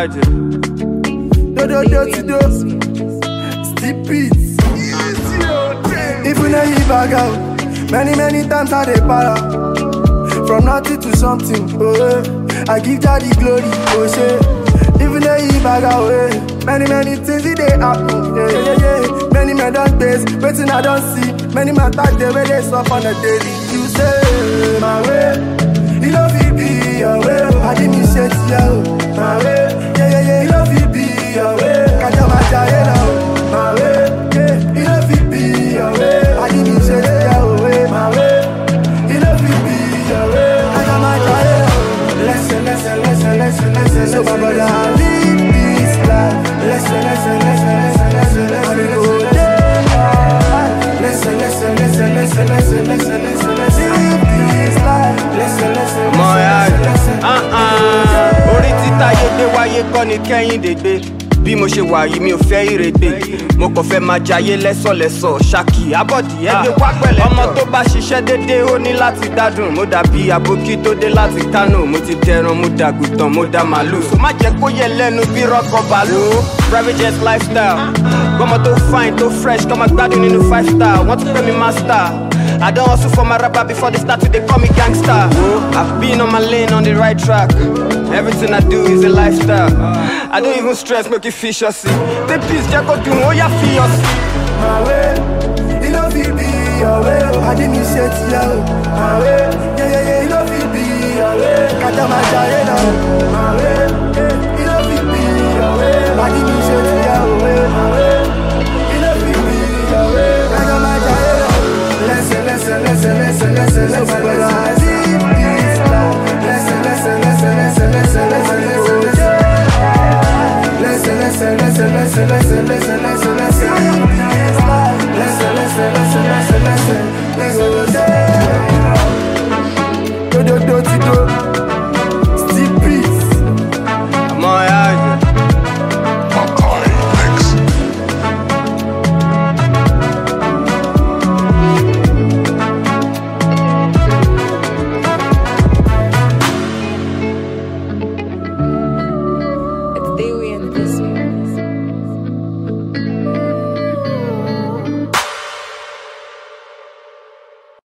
Alright. Do do do to do. Steep beats. If we know you bag out, many many times I dey para. From nothing to something, oh eh. I give God the glory, oh shit. If we know you bag out, eh. Many many things it dey happen, yeah yeah yeah. Many men don taste, waiting I don't see. Many man talk the way they stop on the daily. You say my way, you know fit be your way. I didn't miss it, yeah, my way, yeah yeah yeah. You know fit be your way. Kaja maja, now, my way, yeah. You know fit be your way. I didn't miss it, yeah, way, my way. You know fit be your way. Kaja maja, Listen, listen, listen, listen, listen. So my brother, I live this life. Listen, listen, listen, listen, listen, listen. I go there. Listen, listen, listen, listen, listen, listen, listen, listen. Live this life. Listen, listen, Mọ ya listen, listen, listen. uh-uh. orí títa yédè wáyé kọ́ ni kẹ́hìndé gbé bí mo ṣe wà yìí mi ò fẹ́ ìrègbè mo kàn fẹ́ máa jayé lẹ́sọ̀lẹ́sọ̀ ṣákì abọ́dì ẹgbẹ́ wá pẹ̀lẹ́ ọmọ tó bá ṣiṣẹ́ dédé ó ní láti gbádùn mo dàbí àbókí tó dé láti kánò mo ti dẹran mo dàgùtàn mo dá màlúù so má jẹ́ kó yẹ lẹ́nu bí rọ́kọ̀ bàálù private jet lifestyle gbọ́mọ tó fine tó fresh kọ́ máa gbádùn nínú five star wọ́n tún pè mí master. I don't hustle for my rapper before they start to they call me gangster. I've been on my lane on the right track. Everything I do is a lifestyle. I don't even stress, make it fish or see. The peace, Jack, do oh yeah, feel my way. You know fit be your way. oh. I didn't miss it, yeah. My way. Yeah, yeah, yeah. You know fit be your way. Kata maja, now. My way. Yeah. You know fit be your way. I didn't miss it, yeah. My way. You know fit be your way. Kata maja, now. Listen, listen, listen, listen, listen, listen. So brother, I live this life. Listen, listen, listen, listen, listen, listen, listen, listen. Listen, listen, listen, listen, listen, listen, listen.